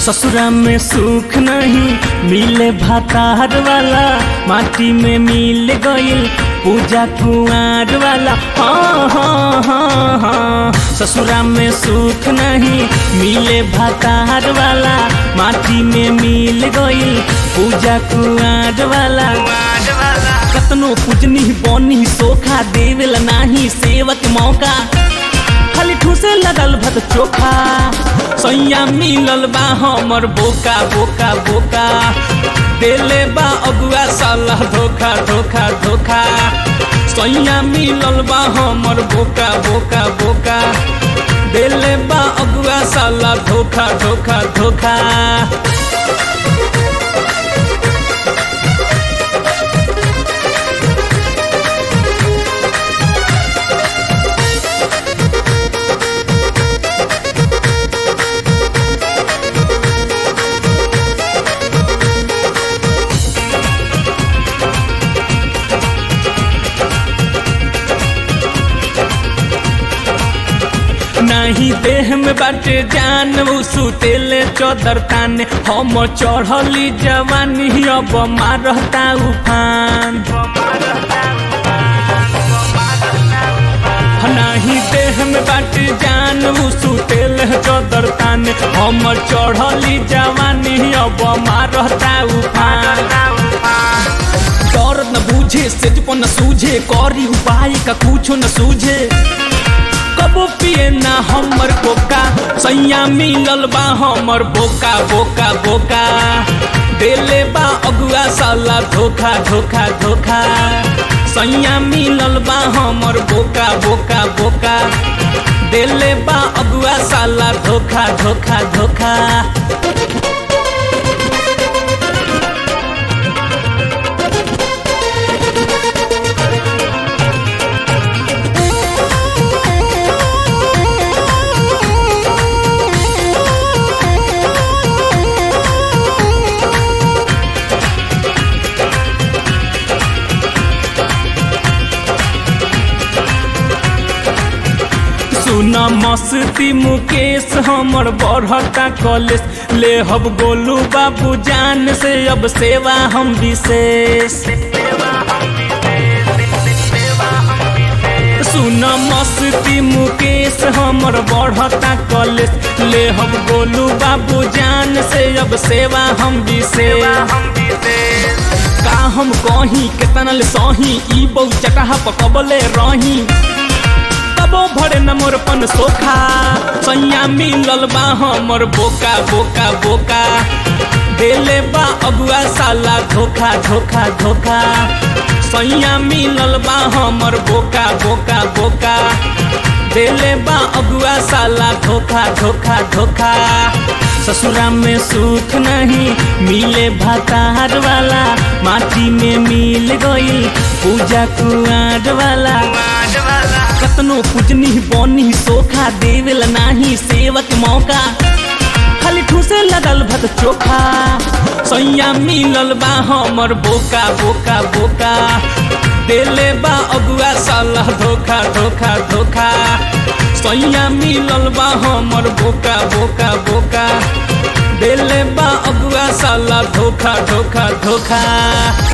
ससुरा में सुख नहीं मिले भातार वाला माटी में मिल गईल पूजा कुआर वाला हाँ हाँ हाँ हाँ ससुरा में सुख नहीं मिले भातार वाला माटी में मिल गईल पूजा कुआर वाला कतनो पूजनी बनी सोखा देवेला नाही सेवक मौका खाली ठूसे लगल भत चोखा सैया मिलल बा हमर बोका बोका बोका देले बा अगुआ साला धोखा धोखा धोखा सैया मिलल बा हमर बोका बोका बोका देले बा अगुआ साला धोखा धोखा धोखा नहीं देह में बाटे जान उ सुतेले चौदर ताने हम चढ़ली जवानी अब मारता उफान नहीं देह में बाटे जान उ सुतेले चौदर ताने हम चढ़ली जवानी अब मारता उफान दर्द न बूझे सेज न सूझे करी उपाय का कुछो न सूझे कबो पिए ना हमर बोका सैया मिलल बा हमर बोका बोका बोका देले बा अगुआ साला धोखा धोखा धोखा सैया मिलल बा हमर बोका बोका बोका देले बा अगुआ साला धोखा धोखा धोखा सुना मस्ती मुकेश हमर बढ़ता कॉलेज ले हब गोलू बाबू जान से अब सेवा हम विशेष सुना मस्ती मुकेश हमर बढ़ता कॉलेज ले हम गोलू बाबू जान से अब सेवा हम विशेष का हम कहीं केतना ले सही ई बहु चटहा पकबले रही तबो भरे न मोर पन सोखा सैया मिलल बा हमर बोका बोका बोका देले बा अगुआ साला धोखा धोखा धोखा सैया मिलल बा हमर बोका बोका बोका देले बा अगुआ साला धोखा धोखा धोखा ससुरा में सुख नहीं मिले भातार वाला माटी में मिल गई पूजा कुआर वाला कतनो पूजनी बनी सोखा देवेला नाही सेवक मौका खाली ठूसे लगल भत चोखा सैया मिलल बा हमर बोका बोका बोका देले बा अगुआ साला धोखा धोखा धोखा सैया मिलल बा हमर बोका बोका बोका देले बा अगुआ साला धोखा धोखा धोखा